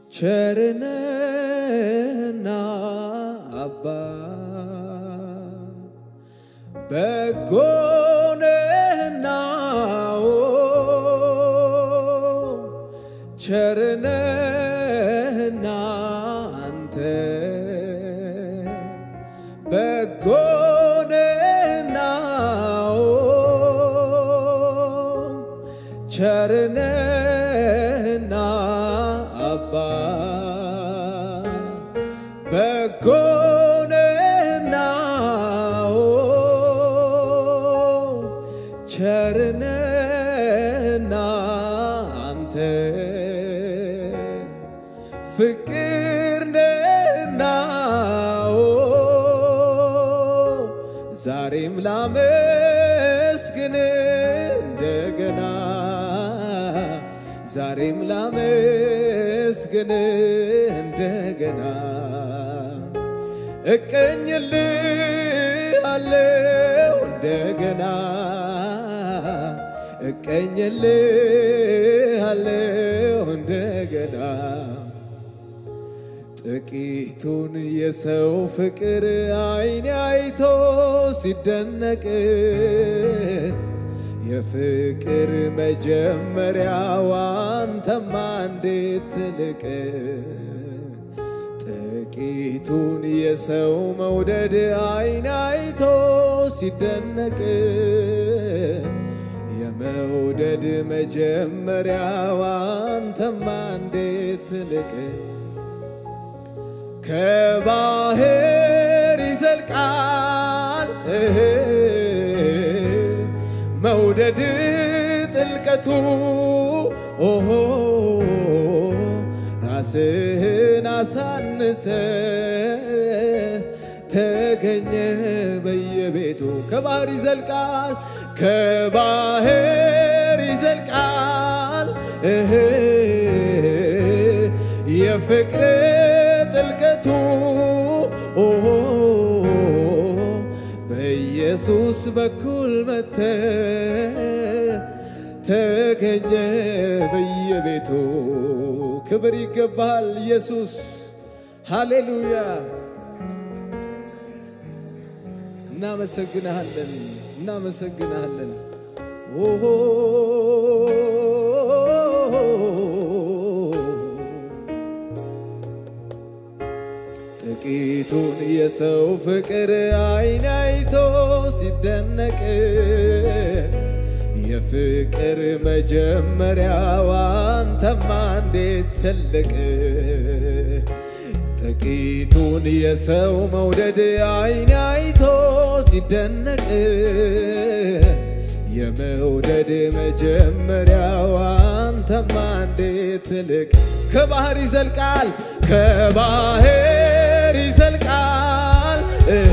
ቸርነህና አባ በጎነህና ኦ ቸርነህና አንተ በጎነህና ኦ ቸርነህና አባ በጎነህና ኦ ቸርነህና አንተ ፍቅር ነህና ኦ ዛሬም ላመስግን እንደገና ዛሬም ላመስግን እንደገና እቀኝልሃለሁ እንደገና እቀኝልሃለሁ እንደገና ጥቂቱን የሰው ፍቅር አይኔ አይቶ ሲደነቅ የፍቅር መጀመሪያው አንተማ እንዴት ትልቅ ጥቂቱን የሰው መውደድ አይን አይቶ ሲደነቅ የመውደድ መጀመሪያው አንተማ እንዴት ትልቅ ከባህር ይዘልቃል መውደድ ጥልቀቱ ኦሆ ራስህን አሳንሰ ተገኘ በየቤቱ ከባህር ይዘልቃል ከባህር ይዘልቃል እህ የፍቅር ጥልቀቱ ኦሆ በኢየሱስ በኩል መተ ተገኘ በየቤቱ ክብር ይገባል ኢየሱስ ሃሌሉያ እናመሰግንሃለን እናመሰግንሃለን ኦሆ ጥቂቱን የሰው ፍቅር አይን አይቶ ሲደነቅ የፍቅር መጀመሪያው አንተማ እንዴት ትልቅ ጥቂቱን የሰው መውደድ አይን አይቶ ሲደነቅ የመውደድ መጀመሪያው አንተማ እንዴት ትልቅ ከባህር ይዘልቃል ከባህር ይዘልቃል እህ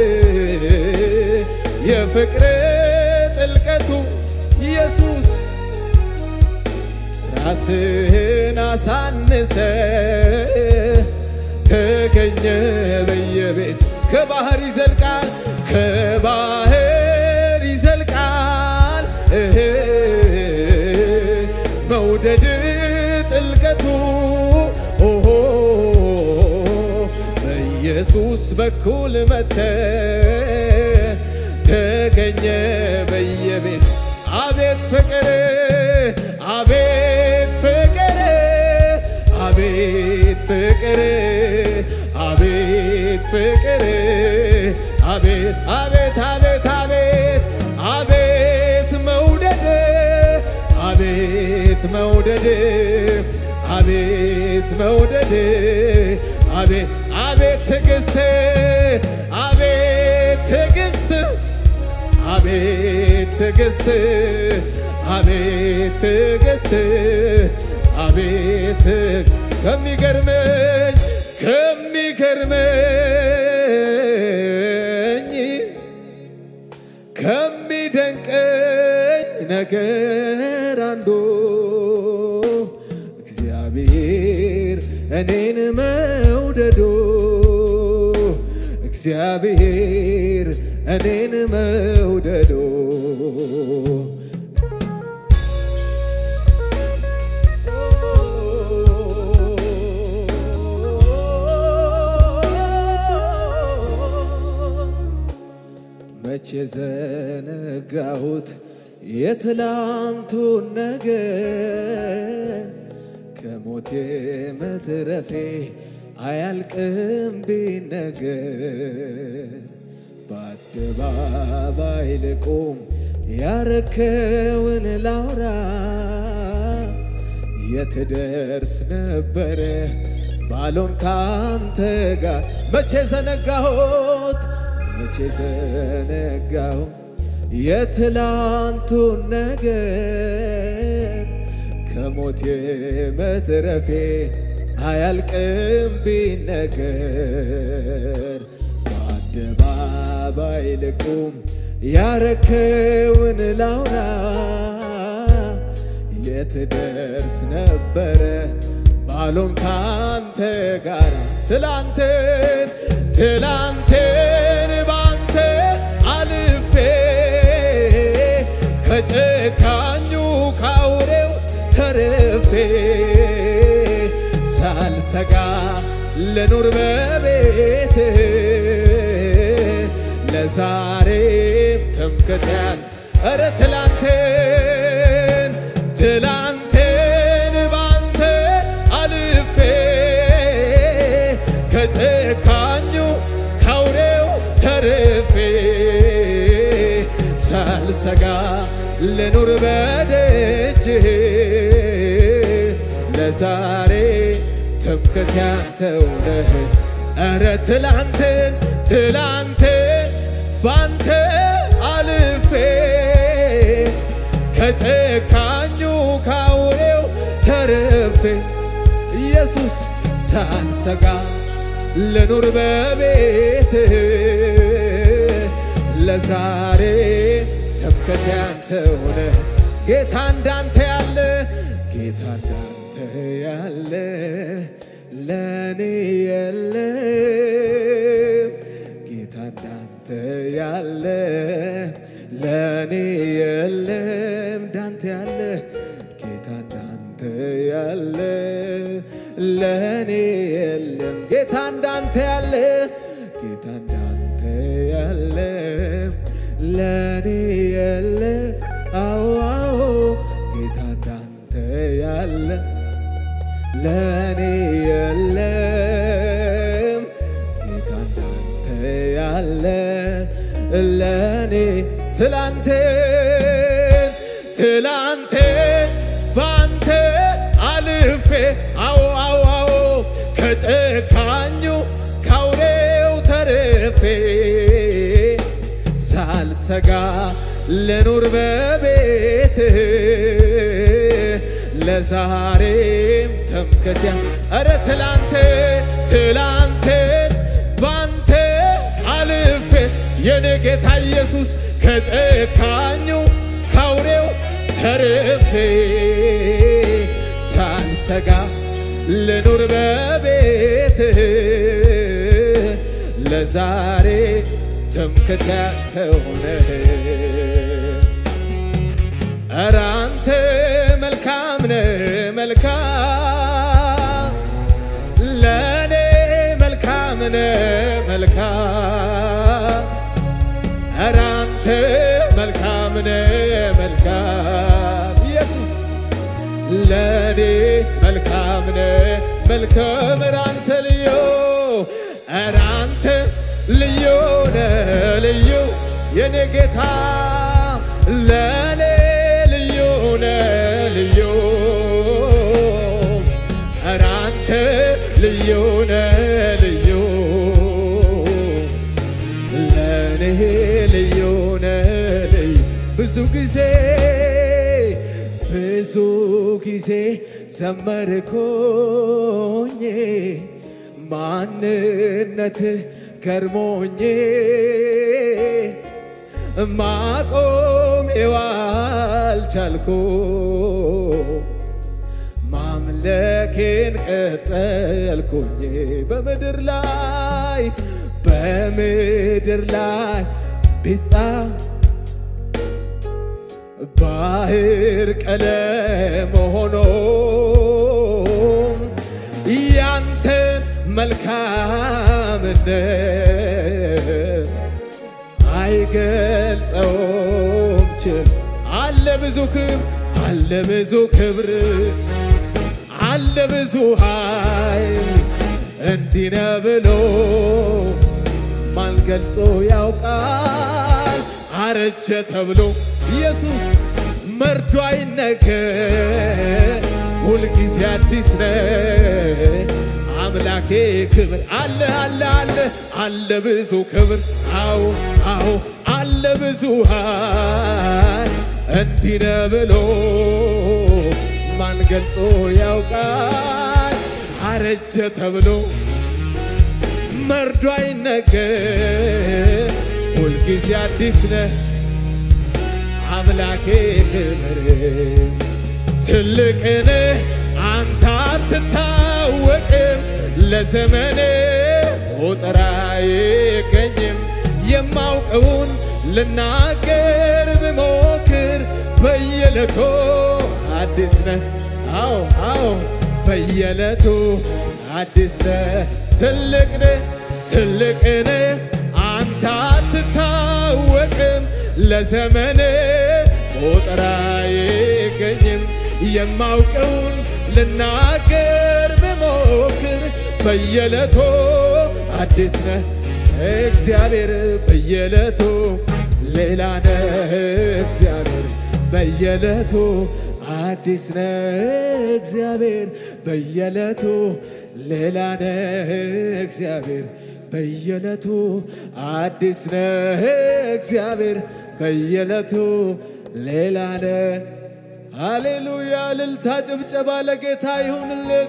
የፍቅር ጥልቀቱ ኢየሱስ ራስህን አሳንሰ ተገኘ በየቤቱ ከባህር ይዘልቃል ከባህር ይዘልቃል እህ መውደድ ጥልቀቱ ኦሆ በኢየሱስ በኩል መተ ተገኘ በየቤት አቤት ፍቅር አቤት ፍቅር አቤት ፍቅር አቤት ፍቅር አቤት አቤት አቤት አቤት አቤት መውደድ አቤት መውደድ አቤት መውደድ አቤት አቤት ትዕግስት አቤት ትዕግስት አቤት ትዕግስት አቤት ትዕግስት አቤት ከሚገርመኝ ከሚገርመኝ ከሚደንቀኝ ነገር አንዱ እግዚአብሔር እኔን መውደዶ እግዚአብሔር እኔን መውደዶ ዘነጋሁት የትላንቱን ነገር ከሞቴ መትረፌ አያልቅም ቢነገር በአደባባይ ልቁም ያረከውን ላውራ የትደርስ ነበረ ባሎን ካንተ ጋር መቼ ዘነጋሁት መቼ ዘነጋሁ የትላንቱን ነገር ከሞቴ መትረፌ አያልቅም ቢነገር በአደባባይ ልቁም ያረከውን ላውራ የትደርስ ነበረ ባሎን ካንተ ጋር ትላንትን ትላንትን ባንተ አልፌ ከጨካኙ ካውሬው ተርፌ ሳልሰጋ ልኑር በቤት ለዛሬም ትምክትያን እረ ትላንትን ትላንትን ባንተ አልፌ ከጨካኙ ካውሬው ተርፌ ሳልሰጋ ልኑር በደጅ ለዛሬ ትምክት ያንተው ነህ። እረ ትላንትን ትላንትን ባንተ አልፌ ከጨካኙ ካውሬው ተርፌ ኢየሱስ ሳልሰጋ ልኑር በቤት ለዛሬ ትምክት ያንተ ሆነ ጌታ እንዳንተ ያለ ጌታ እንዳንተ ያለ ለኔ የለም ጌታ እንዳንተ ያለ ለኔ የለም እንዳንተ ያለ ጌታ እንዳንተ ያለ ለኔ የለም ጌታ እንዳንተ ያለ ጌታ እንዳንተ ያለ ለኔ የለ አዎ አዎ ጌታ እንዳንተ ያለ ለኔ የለም ጌታ እንዳንተ ያለ ለኔ ትላንትን ትላንትን ባንተ አልፌ አዎ አዎ አዎ ከጨካኙ ካውሬው ተርፌ ሳልሰጋ ልኑር በቤት ለዛሬም ተምከትያ እረ ትላንት ትላንትን ባንተ አልፌ የኔ ጌታ ኢየሱስ ከጨካኙ ካውሬው ተርፌ ሳልሰጋ ልኑር በቤት ለዛሬ ትምክት ያንተ ሆነ ኧረ አንተ መልካም ነህ መልካም ለእኔ መልካም ነህ መልካም ኧረ አንተ መልካም ነህ መልካም ኢየሱስ ለእኔ መልካም ነህ መልካም ኧረ አንተ ልዩ ኧረ አንተ ልዩ ነህ ልዩ የኔ ጌታ ለእኔ ልዩ ነህ ልዩ ኧረ አንተ ልዩ ነህ ልዩ ለእኔ ልዩ ነህ ልዩ ብዙ ጊዜ ብዙ ጊዜ ዘመርኩኝ ማንነትህ ገርሞኝ ማቆም አልቻልኩ ማምለኬን ቀጠልኩኝ በምድር ላይ በምድር ላይ ቢጻ ባህር ቀለም ሆኖ ያንተን መልካምነት አይገልጸውም ችል አለ ብዙ ክብር አለ ብዙ ክብር አለ ብዙ ኃይል እንዲህ ነው ብሎ ማን ገልጾ ያውቃል? አረጀ ተብሎ ኢየሱስ መርዶ አይነገር፣ ሁልጊዜ አዲስ ነው አምላኬ ክብር አለ አለ አለ አለ ብዙ ክብር አዎ አዎ አለ ብዙ ኃይል እንዲህ ነው ብሎ ማን ገልጾ ያውቃል? አረጀ ተብሎ መርዶ አይነገር ሁልጊዜ አዲስ ነህ አምላኬ ክብር ትልቅ ነህ አንተ አትታወቅም ለዘመኔ ቁጥር አይገኝም የማውቀውን ልናገር ብሞክር በየዕለቱ አዲስ ነህ አዎ አዎ በየዕለቱ አዲስ ነህ ትልቅ ነህ ትልቅ ነህ አንተ አትታወቅም ለዘመኔ ቁጥር አይገኝም የማውቀውን ልናገር ብሞክር በየዕለቱ አዲስ ነህ እግዚአብሔር በየዕለቱ ሌላ ነህ እግዚአብሔር በየዕለቱ አዲስ ነህ እግዚአብሔር በየዕለቱ ሌላ ነህ እግዚአብሔር በየዕለቱ አዲስ ነህ እግዚአብሔር በየዕለቱ ሌላ ነህ። ሃሌሉያ! እልልታ ጭብጨባ ለጌታ ይሁንለት።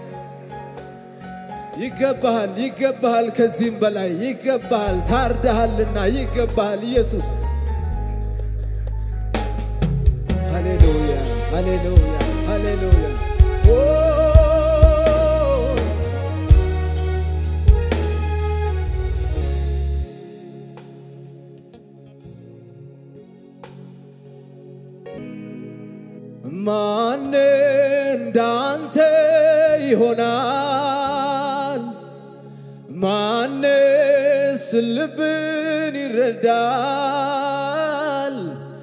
ይገባሃል፣ ይገባሃል፣ ከዚህም በላይ ይገባሃል። ታርዳሃልና ይገባሃል ኢየሱስ። ሃሌሉያ፣ ሃሌሉያ፣ ሃሌሉያ። ኦ ማን እንዳንተ ይሆናል? ማንስ ልብን ይረዳል?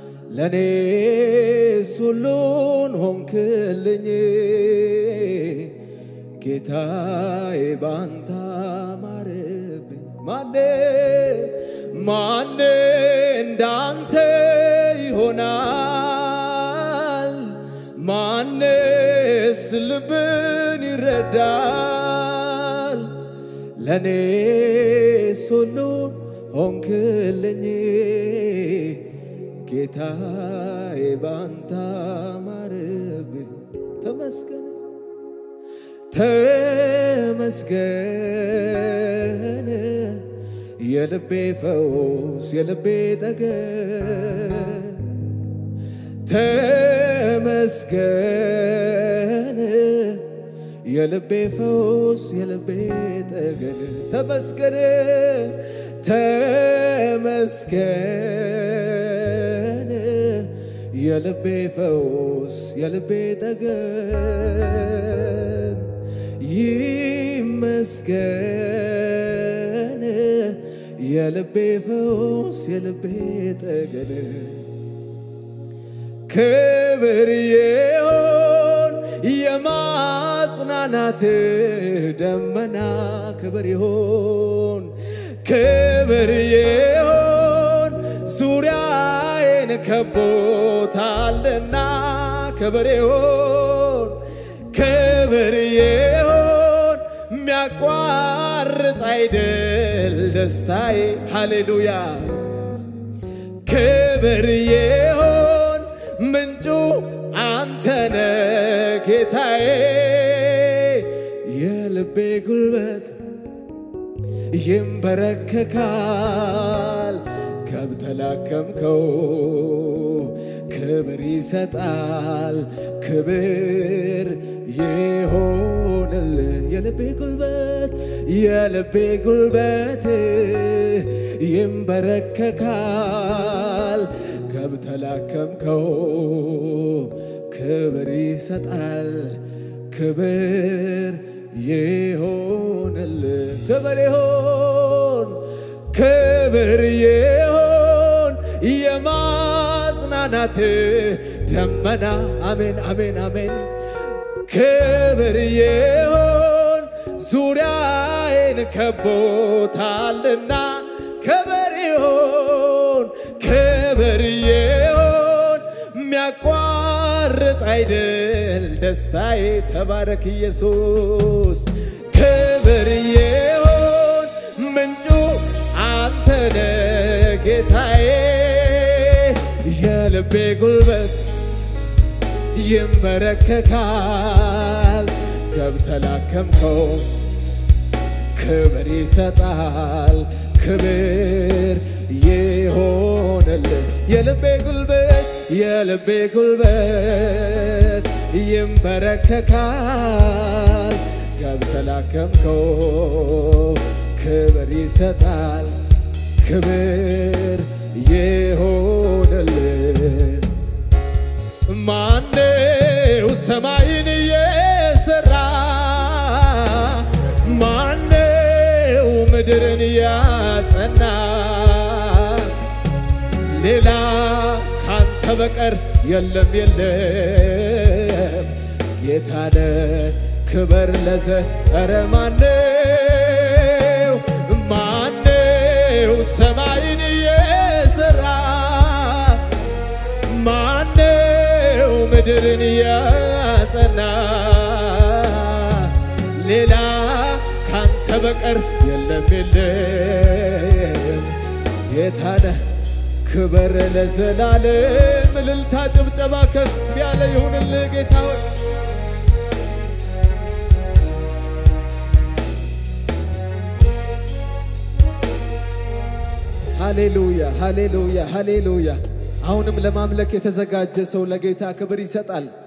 ለእኔስ ሁሉን ሆንክልኝ ጌታዬ ባንተ አማረብኝ። ማን ማን እንዳንተ ይሆናል? ማንስ ልብን ይረዳል? ለእኔስ ሁሉን ሆንክልኝ ጌታዬ ባንተ አማረብኝ። ተመስገን ተመስገን የልቤ ፈውስ የልቤ ጠገን ተመስገን የልቤ ፈውስ የልቤ ጠገን ተመስገን ተመስገን የልቤ ፈውስ የልቤ ጠገን ይመስገን የልቤ ፈውስ የልቤ ጠገን ክብር ይሆን የማጽናናት ደመና ክብር ይሆን ክብር ይሆን ዙሪያዬን ከቦታልና ክብር ይሆን ክብር ይሆን ሚያቋርጥ አይደል ደስታዬ ሃሌሉያ ክብር ይሆን ምንጩ አንተነ ጌታዬ የልቤ ጉልበት ይንበረከካል ከብተላከምከው ክብር ይሰጣል ክብር ይሆንል የልቤ ጉልበት የልቤ ጉልበት ይንበረከካል ከብተላከምከው ክብር ይሰጣል ክብር ይሆንል ክብር ይሆን ክብር ይሆን ብርሃናት ደመና አሜን አሜን አሜን ክብር ይሁን ዙሪያዬን ከቦታልና ክብር ይሁን ክብር ይሁን የሚያቋርጥ አይደል ደስታዬ ተባረክ ኢየሱስ ክብር ይሁን ምንጩ አንተነ ጌታዬ የልቤ ጉልበት ይንበረከካል ገብተላከምከው ክብር ይሰጣል ክብር ይሆንልህ የልቤ ጉልበት የልቤ ጉልበት ይንበረከካል ገብተላከምከው ክብር ይሰጣል ክብር ይሆንልህ ማነው ሰማይን የሰራ ማነው ምድርን ያጸና ሌላ ካንተ በቀር የለም የለም ጌታነ ክበር ለዘ ኧረ ማነው ማነው ሰማይን የሰራ ማነው ምድርን ያጸና ሌላ ካንተ በቀር የለም የለም ጌታነ ክበር ለዘላለም እልልታ ጭብጨባ ከፍ ያለ ይሁንልህ ጌታ ሆይ ሃሌሉያ ሃሌሉያ ሃሌሉያ አሁንም ለማምለክ የተዘጋጀ ሰው ለጌታ ክብር ይሰጣል